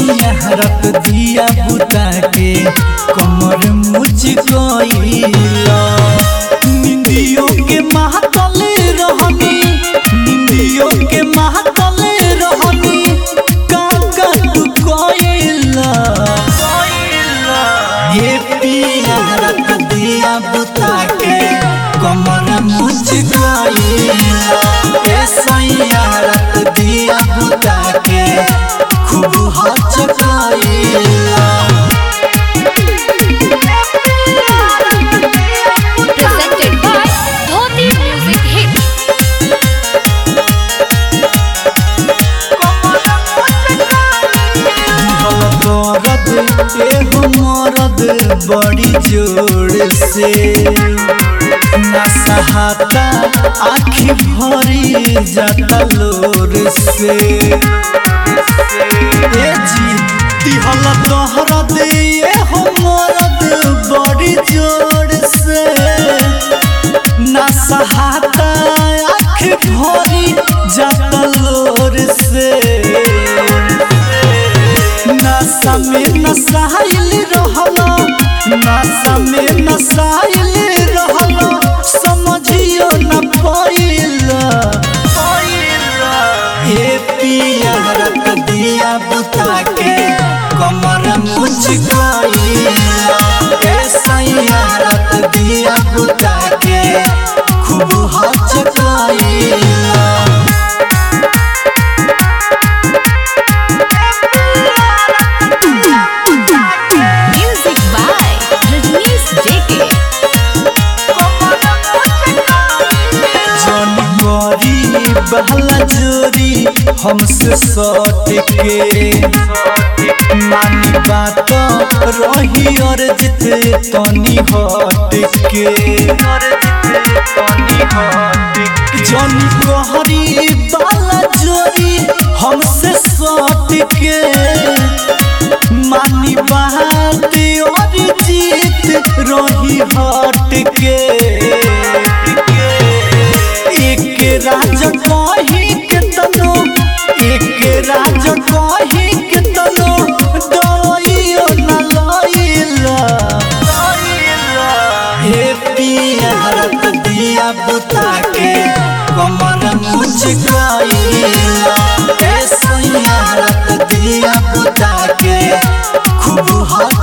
सैया रत दिया बुता के कमर मुझ गईला निंदियों के महतल रहनी निंदियों के महतल रहनी काका तू कोइला ये पिया रत दिया बुता के कमर मुझ गईला ए सैया रत दिया बुता के खूब हचकाइला presented by Dhoti Music Hit. दर्द एगो मरद बड़ी जोर से ना सहाता आखी भरी जाता लोर से ए जी दिहल दहरद एगो मरद बड़ी जोर से ना सहाता आँख भरी जाता लोर से नशा में नसाइल रहला नशा में नसाइल रहला समझियो न पाइला हे पिया रत दिया बुता के कमर मुझ गईला हे सैया रत दिया बुता के खूब हचकाइला Music by Rajnish JK. जन करी बहला जोरी हमसे सट के मानी बात रही और जिते तनी हट के जन कहरी बाला जोरी हमसे सट के मानी बात और जीत रही हट के एक राज कही के तनो एक राज कही के तनो दइयो न लइला हे पिया हरत दिया बुता के कमर मुझ गईला हे सैया हरत दिया बुता के खूब हच